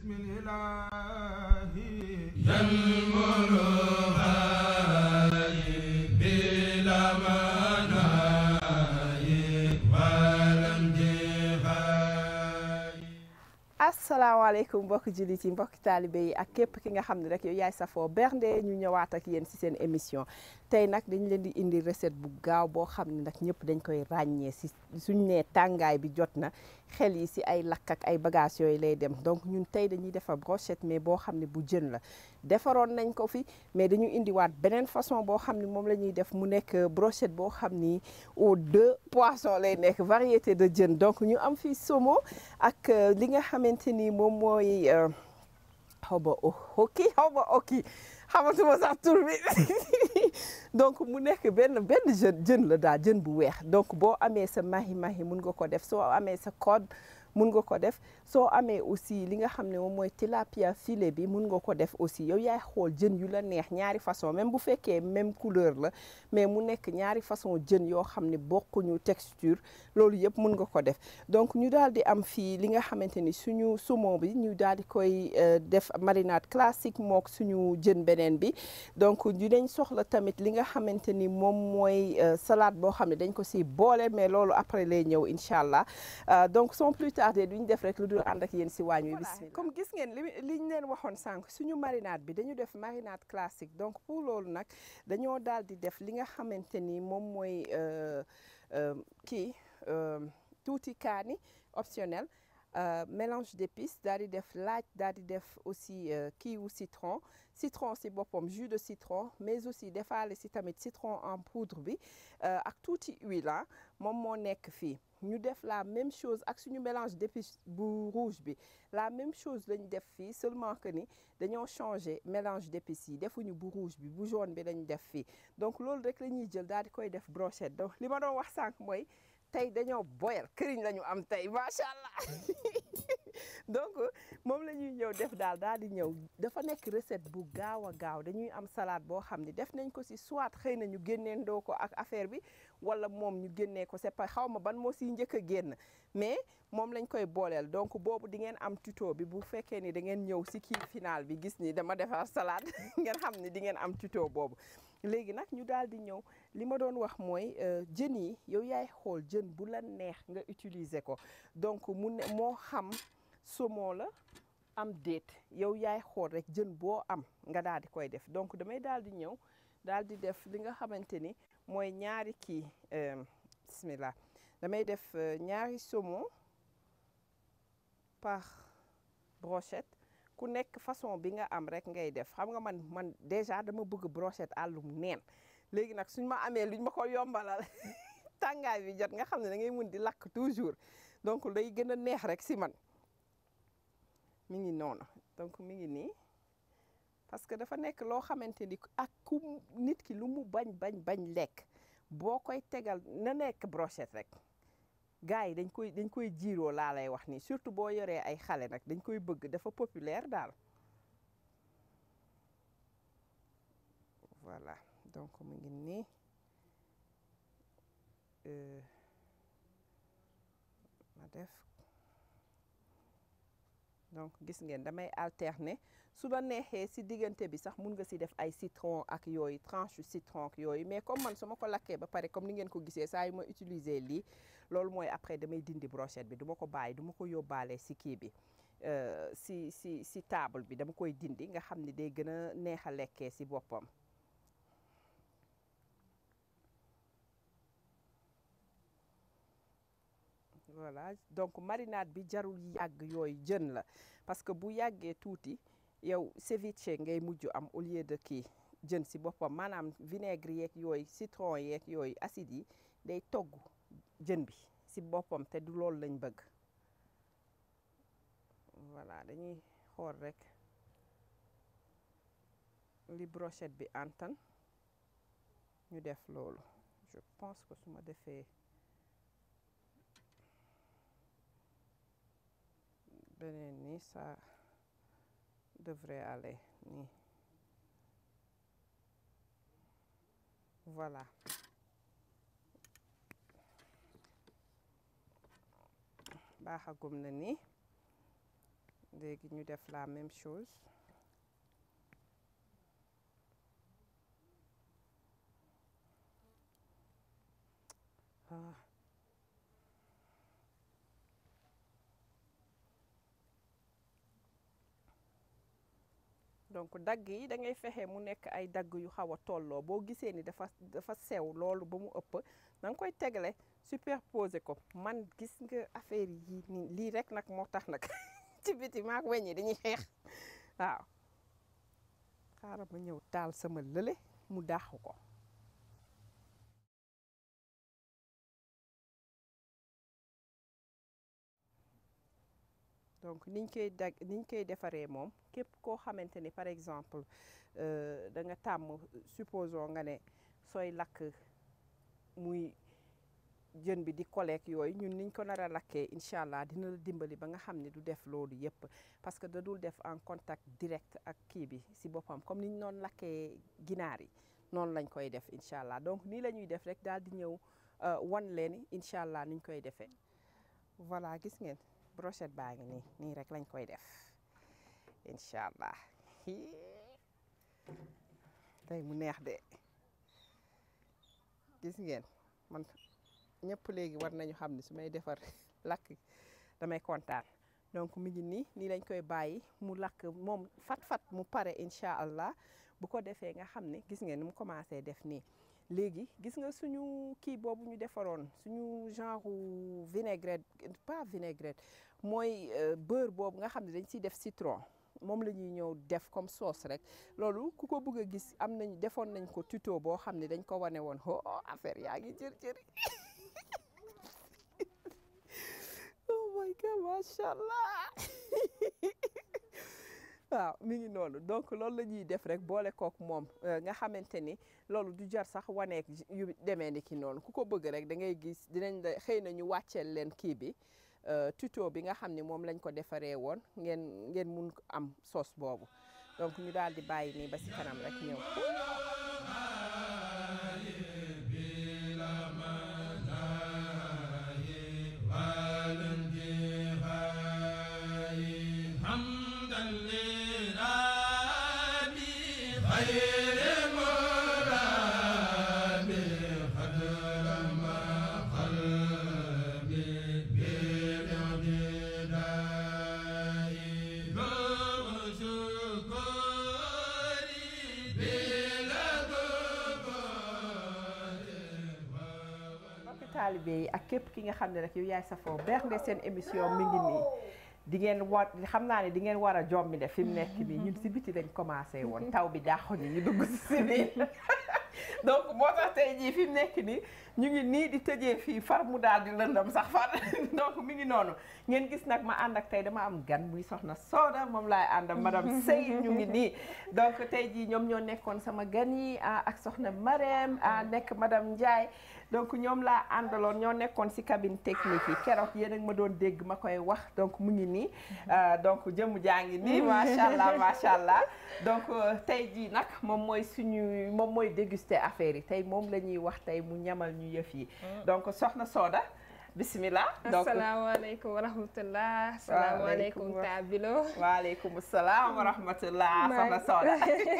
asalaamaaleykum mbokki jullit yi mbokki taalibe yi ak képp ki nga xam ne rek yow yaay safoo bernde ñu ñëwaat ak yéen ci seen émission tey nag dañu leen di indi recette bu gaaw boo xam ne nag ñëpp dañ koy ràññee si suñ nee tàngaay bi jot na xel yi si ay lakk ak ay bagages yooyu lay dem donc ñun tey dañuy defar brochette mais boo xam ne bu jën la defaroon nañ ko fi mais dañu indiwaat beneen façon boo xam ne moom la ñuy def mu nekk brochette boo xam ni aux deux poissons lay nekk variété de jën donc ñu am fii somo ak li nga xamante ni moom mooy xaw ma okki xaw ma okki xamatuma sax tur bi donc mu nekk benn benn jën jën la daal jën bu weex donc boo amee sa mahi mahi mun nga ko def soo amee sa code mun nga ko def soo amee aussi li nga xam ne moom mooy tilapia filet bi mun nga ko def aussi yow yaay xool jën yu la neex ñaari façon même bu fekkee même couleur la mais mu nekk ñaari façon jën yoo xam ne bokkuñu texture loolu yëpp mun nga ko def donc ñu daal di am fii li nga xamante ni suñu saumon bi ñu daal di koy def marinade classique mook suñu jën beneen bi donc dinañ soxla tamit li nga xamante ni moom mooy salade boo xam ne dañ ko si boole mais loolu après lay ñëw incha allah donc sans plus tarder duñ def rek lu dul ànd ak yéen si waañ wi bismillah comme gis ngeen li liñ leen waxoon sànq suñu marinade bi dañu def marinade classique donc pour loolu nag dañoo daal di def li nga xamante ni moom mooy kii tuuti kaani optionnel mélange d'épices daal di def laaj daal di def aussi kii wu citron citron si boppam jus de citron mais aussi defaale si tamit citron en poudre bi ak tuuti huile moom moo nekk fii ñu def la même chose ak suñu mélange d'épices bu rouge bi la même chose lañ def fii seulement que ni dañoo changer mélange d'épices yi defuñu bu rouge bi bu jaune bi lañ def fii donc loolu rek la ñuy jël daal di koy def brochette donc li ma doon wax sànq mooy tey dañoo boyal këriñ la ñu am tey macha allah donc moom la ñuy ñëw def daal daal di ñëw dafa nekk recette bu gaaw a gaaw dañuy am salade boo xam ne def nañ ko si soit xëy na ñu génneendoo ko ak affaire bi wala moom ñu génnee ko c'est pas xaw ma ban moo siy njëkk a génn mais moom lañ koy booleel donc boobu di ngeen am tuto bi bu fekkee ni da ngeen ñëw si kii final bi gis ni dama defar salade ngeen xam ni di ngeen am tuto boobu léegi nag ñu daal di ñëw li ma doon wax mooy jën yi yow yaay xool jën bu la neex nga utiliser ko donc mu ne moo xam saumon la am déet yow yaay xool rek jën boo am nga daal di koy def donc damay daal di ñëw daal di def li nga xamante ni mooy ñaari kii bismillah damay def ñaari saumon par brochette ku nekk façon bi nga am rek ngay def xam nga man man déjà dama bëgg brochette àllum neen léegi nag suñ ma amee luñ ma ko yombalal tàngaay bi jot nga xam ne da ngay mun di lakk toujours donc day gën a neex rek si man mi ngi noonu donc mi ngi nii parce que dafa nekk loo xamante ni ak ku nit ki lu mu bañ bañ bañ lekk boo koy tegal na nekk brochette rek gars yi dañ koy dañ koy jiiroo laa lay wax nii surtout boo yoree ay xale nag dañ koy bëgg dafa populaire daal voilà donc mu ngi nii ma def donc gis ngeen damay alterner su la neexee si diggante bi sax mun nga si def ay citron ak yooyu tranche citron ak yooyu mais comme man su ma ko lakkee ba pare comme ni ngeen ko gisee saa yu ma utiliser lii loolu mooy après damay dindi brochette bi du ma ko bàyyi du ma ko yóbbaale si kii bi si si si table bi dama koy dindi nga xam ni day gën a neex a lekkee si boppam voilà donc marinade bi jarul yàgg yooyu jën la parce que bu yàggee tuuti yow ceviche ngay mujj am au lieu de kii jën si boppam maanaam vinaigre yeeg yooyu citron yeeg yooyu acide yi day togg jën bi si boppam te du loolu lañ bëgg voilà dañuy xool rek li brochette bi antan ñu def loolu je pense que su ma defee beneen nii ça devrait aller nii voilà baaxagum na nii léegi ñu def la même chose ah donc dagg yi da ngay fexe mu nekk ay dagg yu xaw a tolloo boo gisee ni dafa dafa sew loolu ba mu ëpp da nga koy tegle superposer ko man gis nga affaire yi nii lii rek nag moo tax nag ci biti maak weñ yi dañuy xeex waaw xaaral ma ñëw taal sama lële mu dàqu ko donc niñ koy dag niñ koy defaree moom képp koo xamante ni par exemple da nga tàmm supposons nga ne sooy lakk muy jën bi di koleek yooyu ñun niñ ko nar a lakkee incha allah dina la dimbali ba nga xam ne du def loolu yëpp parce que da dul def en contact direct ak kii bi si boppam comme niñ noonu lakkee ginaar yi noonu lañ koy def incha allah donc nii la ñuy def rek daal di ñëw wan leen incha allah niñ koy defee voilà gis ngeen brochette baa ngi nii nii rek lañ koy def incha allah tey mu neex de gis ngeen man ñëpp léegi war nañu xam ne su may defar lakk damay kontaan donc mi ngi nii nii lañ koy bàyyi mu lakk moom fat-fat mu pare incha allah bu ko defee nga xam ne gis ngeen ni mu commencé def nii léegi gis nga suñu kii boobu ñu defaroon suñu genre vinaigrette pas vinaigrette mooy beurre boobu nga xam ne dañ ciy def citron moom la ñuy ñëw def comme sauce rek loolu ku ko bëgg a gis am nañ defoon nañ ko tuto boo xam ne dañ ko wane woon oh affaire yaa ngi jër jëri oh my god macha allah waaw mi ngi noonu donc loolu la ñuy def rek boole kook moom nga xamante ni loolu du jar sax waneek yu demee ni ki noonu ku ko bëgg rek da ngay gis dinañ la xëy na ñu wàcceel leen kii bi tuto bi nga xam ne moom lañ ko defaree woon ngeen ngeen mun am sauce boobu donc ñu daal di bàyyi nii ba si kanam rek ñëw taalibe yi ak képp ki nga xam ne rek yow yaay safoo bernde seen émission mi ngi nii di ngeen war xam naa ne di ngeen war a jommi de fi mu nekk nii ñun si biti lañ commencé woon taw bi daaxuñu ñu dugg si si biir donc moo tax tey jii fi mu nekk nii ñu ngi nii di tëjee fii far mu daal di lëndam sax far donc mi ngi noonu ngeen gis nag ma ànd ak tey dama am gan muy soxna Soda moom laay ànd ak madame Sey ñu ngi nii donc tey jii ñoom ñoo nekkoon sama gan yi ak soxna Marème nekk madame Ndiaye donc ñoom laa àndaloon ñoo nekkoon ci cabine technique yi keroog yéen ak ma doon dégg ma koy wax donc mu ngi nii donc jëmm jaa ngi nii macha allah macha allah donc tey jii nag moom mooy suñu moom mooy déguster affaire yi tey moom la ñuy wax tey mu ñamal ñu yëf yi donc soxna Soda bismillah donc asalaamaaleykum wa rahmatullah asalaamaaleykum Tabilo waaleykum salaam wa rahmatullah soxna Soda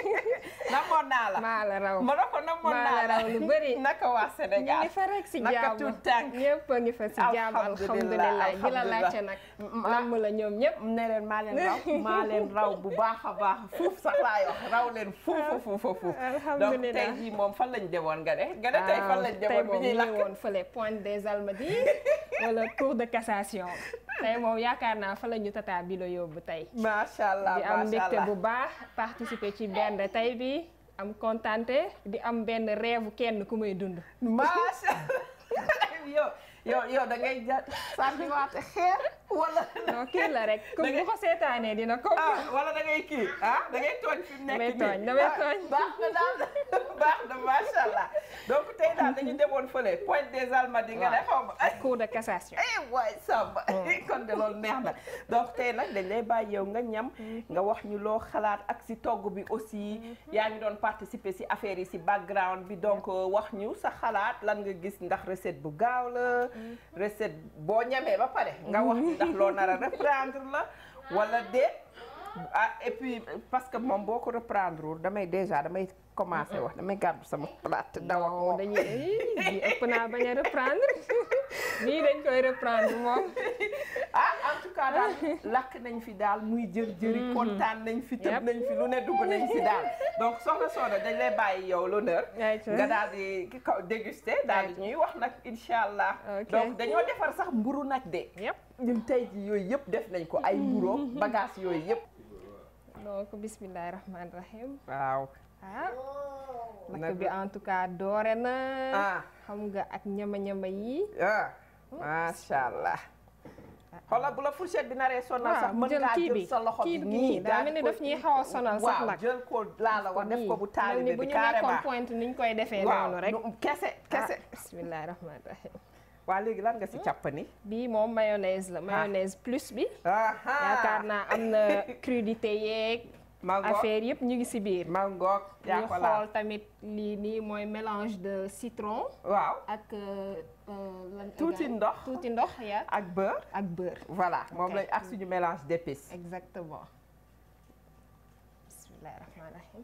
namoon naa la maa la raw ma ne ko namoon naa maa la raw lu bëri naka waa Sénégal ñu ngi fa rek si naka jàmm tuut tànk ñëpp a ngi fa si jàmm alhamdulilah di la laajte nag namm la ñoom ñëpp ne leen maa leen raw maa leen raw bu baax a baax fuuf sax laay wax raw leen fuufa fuufa fuuf donc alhamdulilah tey jii moom fan lañ demoon nga de nga de tey fan lañ tey demoon bi moom ñuy ñu lakk ngi woon fële Pointe des Almadies wala cour de cassation tey moom yaakaar naa fa la ñu tata bi la yóbbu tey macha allah di am macha mbégte allah bu baax participer ci benn tey bi am kontante di am benn rêve kenn ku may dund macha yow yow yow da ngay ja sànniwaate xeer wala non kii la rek comme Da ngay- bu ko seetaanee dina ko ah wala da ngay kii ah da ngay tooñ fi mu nekk Damay nii. tooñ, damay Ah, tooñ. baax na daal baax na macha allah donc tey daal dañu demoon fële Pointe des Almadies nga ne xaw ma ay cour de cassation eh waay Samba kon de loolu neex na donc tey nag dañ lay bàyyi yow nga ñam nga wax ñu loo xalaat ak si togg bi aussi yaa ngi doon participer si affaire yi si background bi donc wax ñu sa xalaat lan nga gis ndax recette bu gaaw la recette boo ñamee ba pare nga wax ñu ndax loo nar a reprendre la wala déet ah et puis parce que moom boo ko reprendre wul damay déjà damay commencé wax damay gàddu sama plate daw ak non moom dañuy bii ëpp naa bañ a reprendre bii dañ koy reprendre moom ah en tout cas daal lakk nañ fi daal muy jër jëri kontaan nañ fi tëb Yep. nañ fi lu ne dugg nañ fi daal donc soxna Soda dañ lay bàyyi yow l'honneur Ayca. nga daal di ki kaw déguster daal di ñuy wax nag incha allah Ok. donc dañoo defar sax mburu nag de yëpp ñun tey ji yooyu yëpp def nañ ko ay mburo bagage yooyu yëpp donc bismillahi rahmaani rahim waaw ah lakk Nag- bi en tout cas doore na ah xam nga ak ñama-ñama yi ah macha allah xoolal bu la fourchette bi naree sonal sax mën jël ngaa kii jël bi sa loxo bi kii bi nii nii daa mel ni daal daf ñuy xaw a sonal sax waaw nag jël ko laa la wax def ko bu mel ni taalibe bu bi ñu nekkoon carrément point niñ koy defee waaw noonu rek nu- kese kese ah bismillahi rahmaani rahim waa léegi lan nga si càppani bii moom mayonnaise la mayonnaise plus bi yaakaar naa am na crudité yeeg mangoog affaire yëpp ñu ngi si biir mangoog yaa ñu ko laal xool tamit lii nii mooy mélange de citron waaw ak euh, euh, lan tuuti égal- ndox tuuti ndox ya ak beurre ak beurre voilà moom Ok. lañ ak suñu mélange d'épices exactement bismillahi rahmaani rahim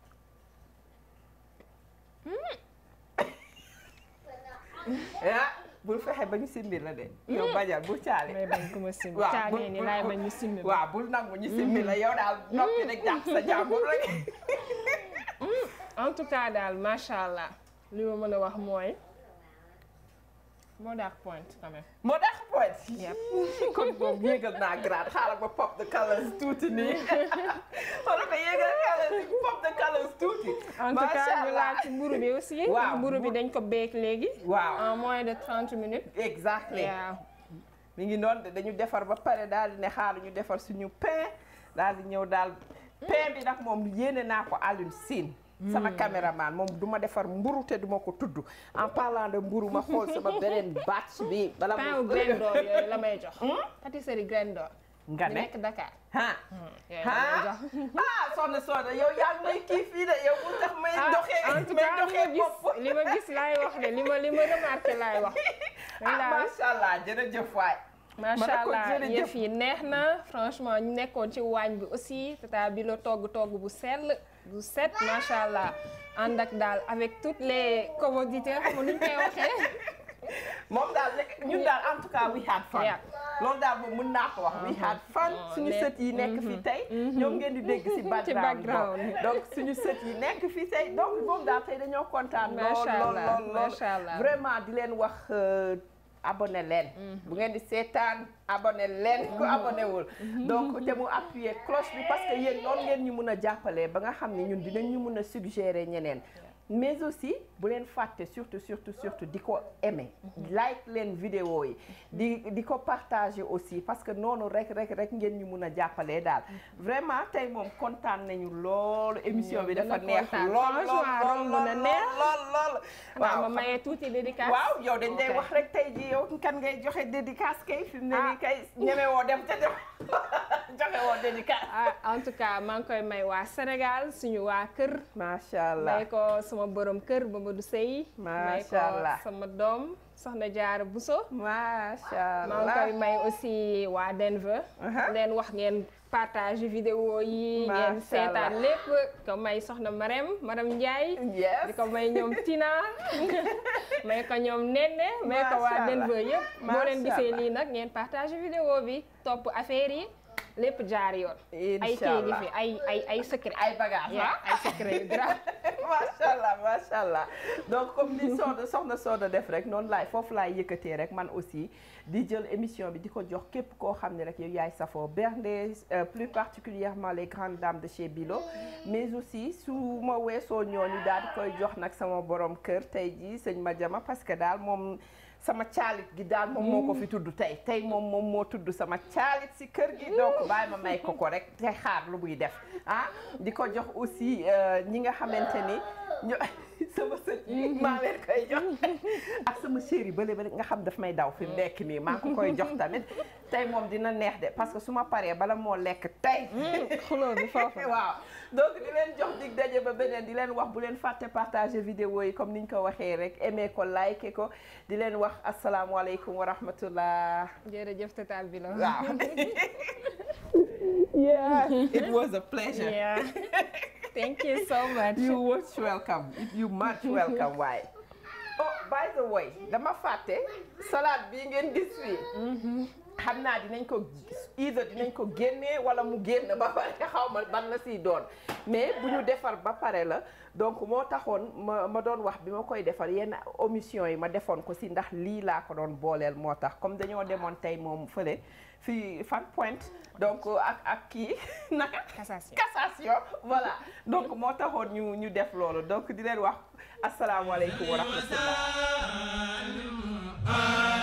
ah bul fexe ba ñu simbi la de yow bañal bul caali may bañ ko ma simbi waaw caanee bul- ni bul- laay bul- bañ ñu simbi ma waaw bul nangu ñu simbi la yow daal noppi rek jàpp sa jàmbur rek en tout cas daal macha allah li ma mën a wax mooy moo daax point quand même moo tax point Yep. kon boobu yéegal naa grade xaaral ba pop de colors tuuti nii xoolal ko yéegal colors pop de colors tuuti en tout cas ñu laal ci mburu bi aussi Waaw, mburu bi mburu- dañ ko beek léegi waaw en moins de 30 minutes exactly waaw mi ngi noonu de dañu defar ba pare daal di ne xaaral ñu defar suñu pain daal di ñëw daal pain bi nag moom yéene naa ko Alioune Sine sama caméraman moom du ma defar mburu te du ma ko tudd en parlant de mburu ma xool sama beneen batch bi bala pain au graine d'or yooyu la may jox pâtisserie graine d'or nga bi ne nekk Dakar ah yooyu la may ah jox ah soxna soxna yow yaa ngi may kii fii de yow bu tax may ah doxee en tout may cas li ma doxee gis bopp li ma gis laay wax de li ma li ma remarqué laay wax ah dañ daal macha allah jërëjëf waay macha ne ko allah jërëjëf. yëf yi neex na franchement ñu nekkoon ci waañ bi aussi tata bi la togg togg bu sell bu set macha allah ànd ak daal avec toutes les commodités xam nga nu ñu koy waxee moom daal lekk ñun daal en tout cas we had fun Yeah. loolu daal moom mën naa ko wax we had fun suñu ne- sët yi nekk fii tey ñoom ngeen di dégg si background background. boobu. donc suñu sët yi nekk fii tey donc moom daal tey dañoo kontaan lool Macha lool Allah, lool lool macha Allah. vraiment di leen wax euh, abonné leen bu ngeen di seetaan abonné leen ku abonné wul donc te mu appuyer cloche bi parce que yéen noonu ngeen ñu mun a jàppalee ba nga xam ne ñun dinañ ñu mun a suggérer ñeneen mais aussi bu leen fàtte surtout surtout surtout di ko aimer like leen vidéo yi di di ko partager aussi parce que noonu rek rek rek ngeen ñu mun a jàppalee daal vraiment tey moom kontaan nañu loolu émission bi Ñoo dafa gën a neex kontaan. lool lool Franchement, lool romb na lool neex. lool lool waaw ma mayee tuuti dédicace waaw yow dañ lay Ok. wax rek tey ji yow kan ngay joxe dédicace kay fi mu ne nii Ah. kay ñeme woo dem te dem joxe woo dédicace ah en tout cas maa ngi koy may waa Sénégal suñu waa kër macha allah may ko sama borom kër Mamadou Sey may ko Macha Allah. sama doom soxna Jaara Buso macha maa ngi allah koy may aussi waa Denver Aha. leen wax ngeen partage vidéo yi ngeen Macha seetaan Allah. lépp ko may soxna Marème Marème Ndiaye yes di ko may ñoom Tina may ko ñoom Nene may ko Macha waa Allah. Denver yëpp boo leen Macha gisee Allah. lii nag ngeen partage vidéo bi topp affaire yi lépp jaar yoon ay incha kii gi allah fi ay ay ay secret ay bagages Yeah, ah ay secret yu grave macha allah macha allah donc comme ni Soda soxna Soda def rek noonu laay foofu laay yëkkatee rek man aussi di jël émission bi di ko jox képp koo xam ne rek yow yaay safoo bernde euh, plus particulièrement les grandes dames de chez Bilo mais aussi su ma weesoo ñooñu daal di koy jox nag sama borom kër tey jii sëñ Madiama parce que daal moom sama caalit gi daal moom moo ko fi tudd tey tey moom moom moo tudd sama caalit si kër gi donc bàyyi ma may ko ko rek te xaar lu muy def ah di ko jox aussi euh, ñi nga xamante ni ñu sama sët yi maa leen koy jox ak sama chéri bële bële nga xam daf may daw fi mu nekk nii maa ko koy jox tamit tey moom dina neex de parce que su ma paree bala moo lekk tey xuloo bi foofu waaw donc di leen jox dig daje ba beneen di leen wax bu leen fàtte partager vidéo yi comme niñ ko waxee rek aimer ko liker ko di leen wax asalaamualeykum wa rahmatullah jërëjëf tata bi la waaw yeah it was a pleasure yeah thank you so much you most welcome you much welcome waaye oh by the way dama fàtte salade bii ngeen gis fii xam naa dinañ ko either dinañ ko génnee wala mu génn ba pare xaw ma ban la siy doon mais bu ñu defar ba pare la donc moo taxoon ma ma doon wax bi ma koy defar yenn omission yi ma defoon ko si ndax lii laa ko doon booleel moo tax comme dañoo demoon tey moom fële fii fan point donc ak ak kii naka cassation cassation voilà donc moo taxoon ñu ñu def loolu donc di leen wax asalaamaaleykum wa rahmatullah